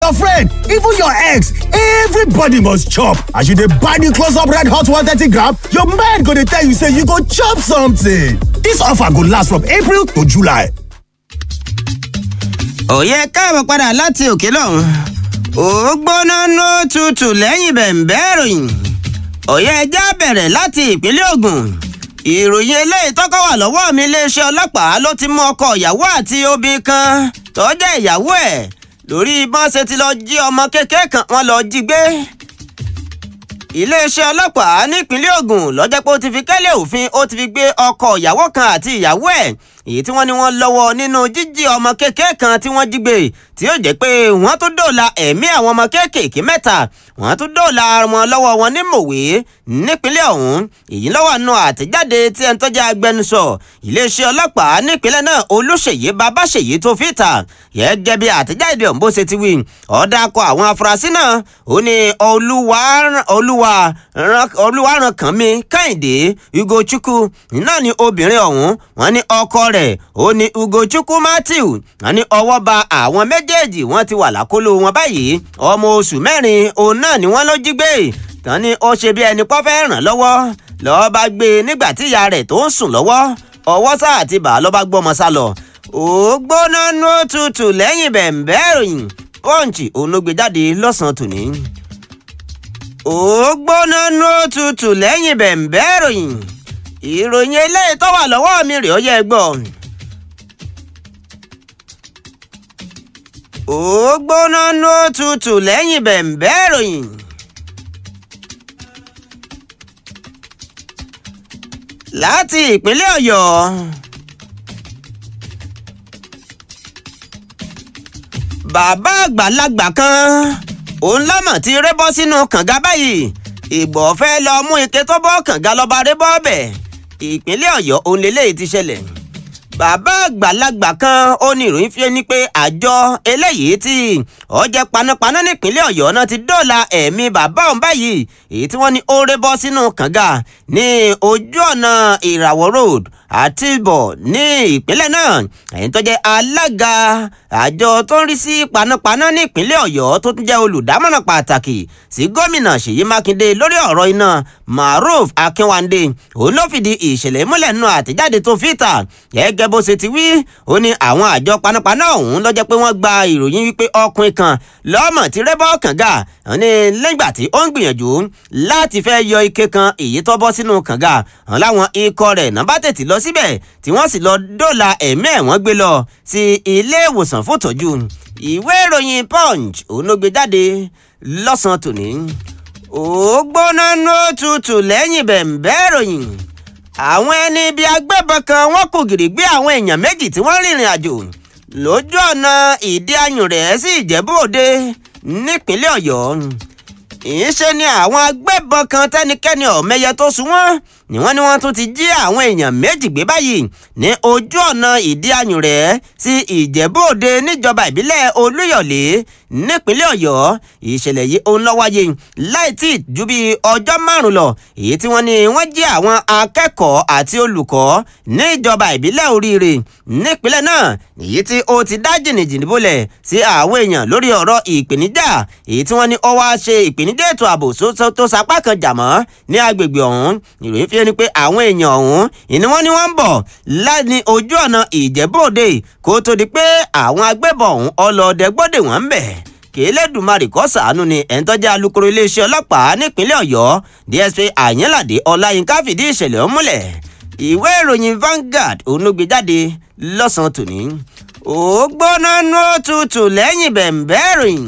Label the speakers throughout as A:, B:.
A: your friend, even your ex, everybody must chop. As you dey buy the close up red hot 130 gram, your mind go dey tell you say you go chop something. This offer go last from April to July.
B: òye káàbọ̀ padà láti òkè lọ́hùn ó gbóná ló tutù lẹ́yìn bẹ̀ǹbẹ́ ìròyìn òye ẹja bẹ̀rẹ̀ láti ìpínlẹ̀ Ògùn ìròyìn eléyìí tọ́kọ̀ wà lọ́wọ́ mi iléeṣẹ́ ọlọ́pàá ló ti mú ọkọ ìyàwó àti obìnrin kan tó jẹ́ ìyàwó ẹ̀ lórí bọ́n ṣe ti lọ jí ọmọ kékeré kan wọ́n lọ jí gbé iléeṣẹ́ ọlọ́pàá nípínlẹ̀ Ògùn lọ́jọ́ pé ó ti fi kẹ́lẹ́ òfin ó ti fi gbé ọkọ ìyàwó kan àti ìyàwó ẹ̀ èyí tí wọ́n ní wọ́n lọ́wọ́ nínú jíjí ọmọ kékeré kan tí wọ́n jí gbé tí ó jẹ́ pé wọ́n tún dóòlà ẹ̀mí àwọn ọmọ kéékèèké mẹ́ta wọ́n tún dóòlà wọn lọ́wọ́ wọn ní mòwe nípínlẹ̀ ọ̀hún èyí lọ́wọ́ nù àtẹ̀jáde tí ẹni tó jẹ́ agbẹnusọ iléeṣẹ́ ọlọ́pàá nípínlẹ̀ náà olùṣèyí babáṣèyí tó fi ta gẹ́gẹ́ bí àtẹ̀jáde ọ̀hún bó ṣe ti wí ọ̀dà kọ àwọn afurasí náà ó ní olúwa olúwa olúwaránkànmí kẹ́hìndé ugochukwu náà ni obìnrin ọ̀hún wọ́n ní ọkọ rẹ̀ ó ní ugochukwu matthew wọ́n ní ọwọ́ ba àwọn méjèèjì wọ́n ti wà lákòlò wọn báyìí ọmọ oṣù mẹ́rin òun náà ni wọ́n ló jí gbé tán ni ó ṣe bí ẹni pọ́ fẹ́ ràn lọ́wọ́ lọ́ọ́ bá gbé e nígbà tí ìyá rẹ̀ tó ń sùn lọ́wọ́ ọwọ́ sáà ti bà á lọ́ bá gbọ́mọ sá lọ ó gbóná nú tutù lẹ́yìn bẹ̀ǹbẹ́ ìròyìn pọ́ǹchì òun ló gbé jáde lọ́sàn-án tòní ó gbóná nú tutù lẹ́yìn bẹ̀ǹbẹ́ ìròyìn ìròyìn eléyìí tó wà lọ́wọ́ mi rèé ó yẹ gbọ́. ó gbóná nú tutù lẹ́yìn bẹ̀ǹbẹ́ ìròyìn. láti ìpínlẹ̀ ọ̀yọ́. bàbá àgbàlagbà kan òun lámọ̀ tí rébọ́ sínú kànga báyìí ìgbọ̀ fẹ́ lọ mú ike tó bọ́ kànga lọ́ba rébọ́ bẹ̀ ìpínlẹ̀ ọ̀yọ́ òun lélẹ́yìí ti ṣẹlẹ̀ bàbá àgbàlagbà kan ó ní ìròyìn fi ní pé àjọ eléyìí tí ọjẹ panápaná nípínlẹ̀ ọ̀yọ́ náà ti dóòlà ẹ̀mí bàbá òun báyìí èyí tí wọ́n ní ó rébọ́ sínú kànga ní ojú ọ̀nà ìràwọ̀ road àti ìbọ̀ ní ìpínlẹ̀ náà ẹ̀yìn tó jẹ́ alága àjọ tó ń rí sí panápaná ní ìpínlẹ̀ ọ̀yọ́ tó tún jẹ́ olùdámọ̀ràn pàtàkì sí gómìnà ṣèyí mákindé lórí ọ̀rọ̀ iná maruf akínwándé òun ló fìdí ìṣẹ̀lẹ̀ múlẹ̀ nínú àtẹ̀jáde tó fi ta gẹ́gẹ́ bó ṣe ti wí ó ní àwọn àjọ panápaná ọ̀hún ló jẹ́ pé wọ́n gba ìròyìn wípé ọkùnrin kan lọ́mọ tí rẹ́bọ̀ kànga ní lẹ́gbà tí ó ń gbìyànjú láti fẹ́ yọ ike kan èyí tó bọ́ sínú kànga hàn láwọn ikọ̀ rẹ̀ náà bá tètè lọ síbẹ̀ tí wọ́n sì lọ dóòlà ẹ̀mí ẹ̀ wọ́n gbé lọ sí ilé ìwòsàn fún ìtọ́jú ìwé ìròyìn punch òun ló gbé jáde lọ́sàn-án tòní ó gbóná nú tutù lẹ́yìn bẹ̀ǹbẹ́ ìròyìn àwọn ẹni ibi agbébọn kan wọ́n kò gìrì gbé àwọn èèyàn méjì tí wọ́n rìnrìn àjò lójú ọ̀nà ìdí ayùn rẹ̀ sí ìjẹ̀bú òde nípínlẹ̀ ọ̀yọ́ ìṣe ni àwọn agbébọn kan tẹ́nikẹ́ni ọ̀mẹyẹ tó sún wọ́n ni wọ́n ní wọ́n tún ti jí àwọn èèyàn méjì gbé báyìí ní ojú ọ̀nà ìdí ayùn rẹ̀ sí ìjẹ̀bú òde níjọba ìbílẹ̀ olúyọ̀lé nípínlẹ̀ ọ̀yọ́ ìṣẹ̀lẹ̀ yìí òun ló wáyé láì tí ju bí ọjọ́ márùn lọ èyí tí wọ́n ní wọ́n jí àwọn akẹ́kọ̀ọ́ àti olùkọ́ níjọba ìbílẹ̀ oríire nípínlẹ̀ náà èyí tí ó ti dá jìnnìjìnnì bolẹ̀ sí àwọn èèyàn lórí ọ̀rọ̀ ìpèníjà èyí tí wọ́n ní ó wá ṣe ìpèníjà ètò ààbò tó sapá kan jà mọ́ ní agbègbè ọ̀hún ìròyìn fi ẹni pé àwọn èèyàn ọ̀hún ìní wọ́n ní wọ́n ń bọ̀ láti ojú ọ̀nà ìjẹ́bòde kó tó di pé àwọn agbébọn ọ̀hún ọlọ́ọ̀dẹ gbọ́dẹ̀ wọ́n ń bẹ̀ kẹlẹ́dùmarè kó ṣàánú ni ẹ̀ńtọ́jà alukoro iléeṣẹ́ ọlọ́pàá nípínlẹ̀ ọ̀yọ́ dsp àyànládé ọláyínká fìdí ìṣẹ̀lẹ̀ ọ̀hún múlẹ̀ ìwé ìròyìn Vanguard onúgbé jáde lọ́sàn-án tòní ó gbóná nú tutù lẹ́yìn bẹ̀ǹbẹ́ ìròyìn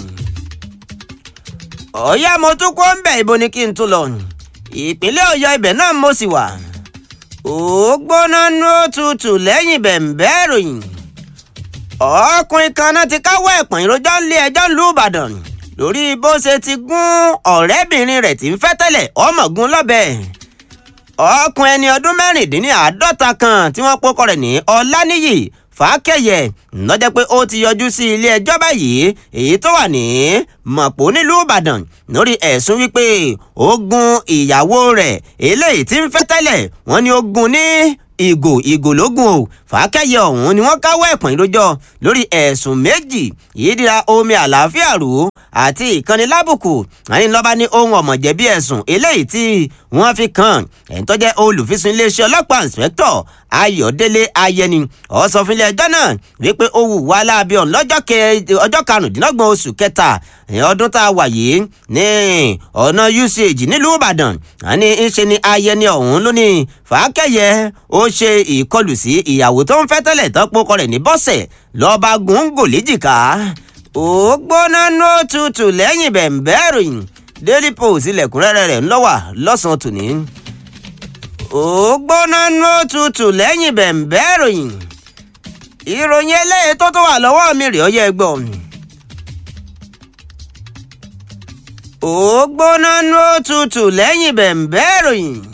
B: ọ̀yá mo tún kó ń bẹ̀ ibo ni kí n tún lọ ìpínlẹ̀ ọ̀yọ́ ibẹ̀ náà mo sì wà ó gbóná nú tutù lẹ́yìn bẹ̀ǹbẹ́ ìròyìn ọkùnrin kan náà ti káwọ́ ẹ̀pọ̀n ìròjọ́ ń lé ẹjọ́ ń lù ìbàdàn lórí bó ṣe ti gún ọ̀rẹ́bìnrin rẹ̀ tí ń fẹ́ tẹ́lẹ̀ ọmọọ̀gùn lọ́bẹ̀ ọkùnrin ẹni ọdún mẹ́rìndínláàádọ́ta kan tí wọ́n pọ́kọ rẹ̀ ní ọláníyì fàákẹ́yẹ lọ́jọ́ pé ó ti yọjú sí ilé ẹjọ́ báyìí èyí tó wà ní mọ̀pọ̀ nílùú ìbàdàn lórí ẹ̀sùn wípé ó gún ìyàwó rẹ̀ eléyìí tí ń fẹ́ tẹ́lẹ̀ wọ́n ní ó gún ní ìgò ìgò lógún o fàákẹ́yẹ ọ̀hún ni wọ́n káwọ́ ẹ̀pọ̀n ìrójọ́ lórí ẹ̀sùn méjì ìdíra omi àlàáfíà rò ó àti ìkànnì lábùkù àní lọ́ba ní ohun ọ̀mọ̀jẹ̀bí ẹ̀sùn eléyìí tí wọ́n fi kàn ẹ̀ń tó jẹ́ olùfisùn iléeṣẹ́ ọlọ́pàá inspector ayọ̀délé ayẹni ó sọ fún ilé ẹjọ́ náà wípé ó wù wá láabi ọ̀hún lọ́jọ́ ọjọ́ karùndínlọ́gbọ̀n oṣù kẹta ọdún tá a wà yìí ní ọ̀nà usage nílùú ìbàdàn àní ńṣe ni ayẹni ọ̀hún ló ní fàákẹ́yẹ ó ṣe ìkọlù sí ìyàwó tó ń fẹ́ tẹ́lẹ̀ tán pokọ rẹ̀ ní bọ́sẹ̀ lọ́ba gùngò léjìká ó gbóná ní òtútù lẹ́yìn bẹ̀ǹbẹ́ ìròyìn daily post ilẹ̀kùnrẹ́rẹ́ rẹ̀ ńlọ́wà lọ́sàn-án tòní ó gbóná ní òtútù lẹ́yìn bẹ̀ǹbẹ́ ìròyìn ìròyìn eléyìí tó tó wà lọ́wọ́ mi rèé ọyẹ́ ẹgbọ́n ó gbóná ní òtútù lẹ́yìn bẹ̀ǹbẹ́ ìròyìn